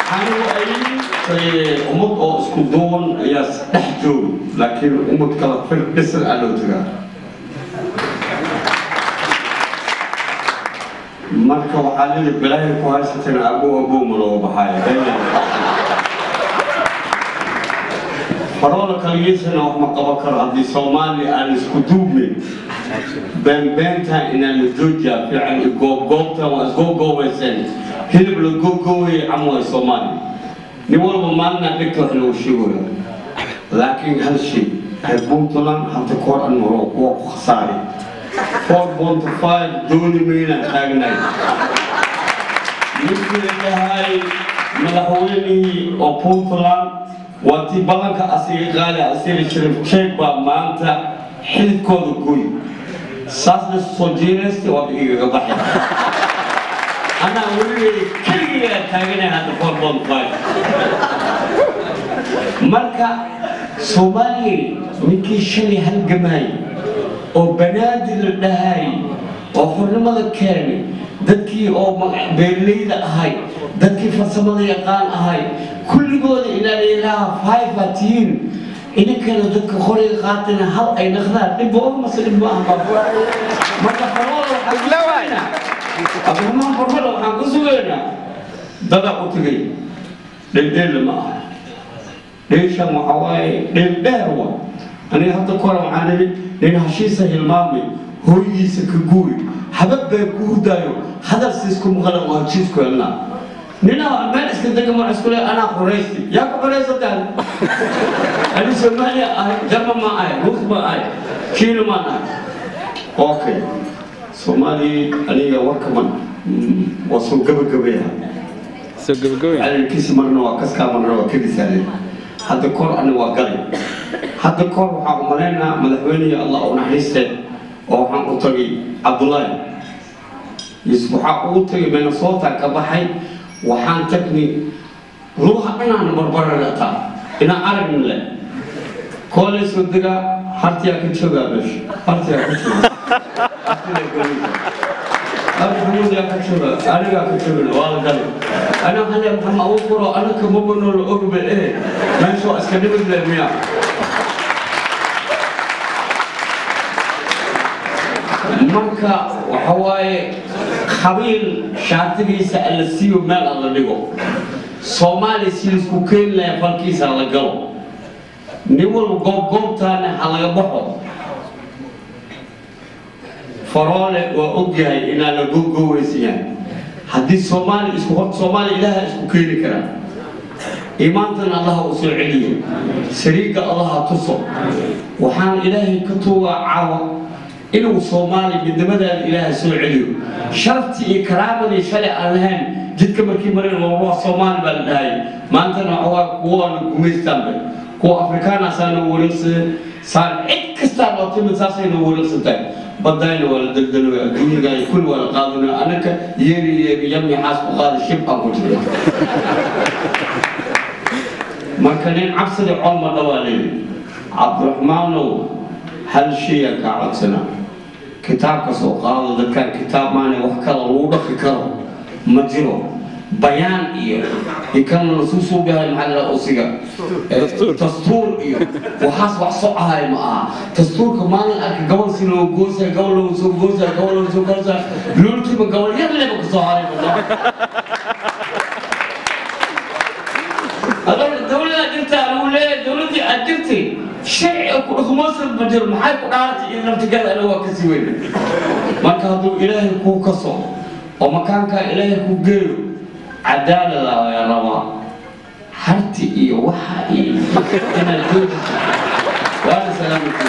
waxaanu ay ummad oo isku duuban ayaa dhex joog laakiin ummad kala fir dhisan aa loo tagaa marka waxaa lili bilaahi ku haysatana abuu abuuma looga baxaayo faroola kaligiisana wax ma qaban karo haddii soomaaliya aan isku duubnayn beenbeentan inaan la joojiyaa fiican iyo goobgoobtan waa isgoogoobayseen hilib la googoobayay camway soomaaliya nin walba maalina dhigta wax loogu sheegaya laakiin hal shay reer puntland hadda koor an maro kuwa ku khasaaray four point five dooni maynaan taagnaay ninkii la dhahay madaxweynihii oo puntland waa tii ballanka asiga qaali asiga sharif jeeg baa maanta xilidkooda goy saasna soo jiiraysta waa igaga baxay anaa weligay keligigaa taaganay hadda four point five marka soomaaliya ninkii shalay halgamay oo banaadir la dhahay oo xurnimada keenay dadkii oo beerleyda ahay dadkii farsamada yaqaan ahay kulligooda inaa ilaaha faifa tihiin idinkana dadka qoriga qaatana hal ay naqdaan dhibba oo mase dhib ma aha marka farmada waxaan ku sugaynaa abdiraxmaan farmada waxaan ku sugaynaa dada u tegay dheeldheella ma aha dheeshan waxa waaye dheeldheer wa aniga hadda kora waxaan nidhi nin hashiisa hilmaamay hooygiisa ka guuri habab baa ku hurdaayo hadal siisku maqlan waa heshiisku helnaa nina meel iska dega mar isku le anaa qoraysi yaa ku qoraysataan ani soomaaliya ahay jarma ma ahay ruus ma ahay kiina maan ahay okay soomaaliya aniga warkaman waa soo gabagabeeya soo gabagabay calankiisi marna waa kaskaa marna waa kadisaale hadda kor ani waa galay hadda kor waxaa u malaynaa madaxweynihii allah u naxariiste oo waxaan u tagay cabdullaahi yusuf waxaa ugu tagay minnesota ka baxay waxaan tagnay ruuxa dhanaan barbaranataa inaan aragnin leh koolay soo degaa hartiyaa ka joogaa meesha hartiyaa ka jooga hartiyaa ka jooga anigaa ka joogana waa la galay ana hale maxama ugu furo anaka mabanoola ogbe eh meesha waa iska dhibid leh miya marka waxa waaye qabiil shaatigiisa alla siiyo meel alla dhigo soomaaliya si laisku keeni lahay falkiisa la galo nin walba goobgoobtaana ha laga baxo faroole waa ogyahay inaa la googoweysan yahay haddii soomaaliya isku horta soomaaliya ilaaha isku keeni karaa iimaantana allaha u soo celiyo sariiga allaha tuso waxaan ilaahay ka tuugaa caawa inuu soomaaliya midnimadaada ilaaha soo celiyo sharaftii iyo karaamadii shalay aan lahayn jidka markii mareen waa soomaali baa la dhahay maantana waxaa kuwaana gumaystaanba kuwa afrikaanaasaana wareegsadeen saan cid kastaa loo timid saasayna wareegsantahay badayna waa la daldalooya adduunyaga ay kulli waa la qaadana anaka yeeri yeeri yami xaas ku qaada shib aan ku jirna marka nin cabsida colma dhawaa leeyahy cabdiraxmaanow hal shayaan kaa codsanaa kitaabka soo qaado dadkaan kitaab maana wax kala lagu dhaqi karo ma jiro bayaan iyo ikana lasuu suugahay maxaa la usiga dastuur iyo waxaas wax socahay ma aha dastuurka maalin arka gobol si loo goosay gobol loo soo goosay gobol loo soo goosay lulkiiba gobol yar leba ka soo haray dowlada jirtaa lagu leeyahay dowladii aad jirtay sharciga ku dhaqmoosan ma jiro maxay ku dhaartay iyo naftigeeda ana waa kasii weyna marka hadduu ilaahay kuu kaso oo makaankaa ilaahay ku geeyo cadaalada ayaa rabaa harti iyo waxa iyo inaad joojiso waana salaamati